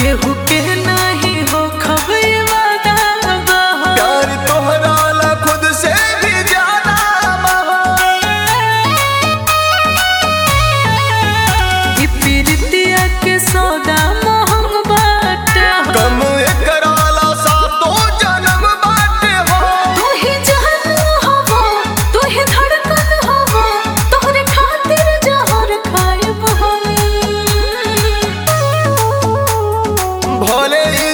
केहू के नहीं हो खबर वादा बा प्यार तोहरा ला खुद से भी ज्यादा बहा ई पीरितिया के सौदा महंग बाटे हो कम एकरा ला सातो जन्म बाटे हो तू ही जान हवा तू ही धड़कन हवा तोहरे खातिर जहर खाइब हम भले ही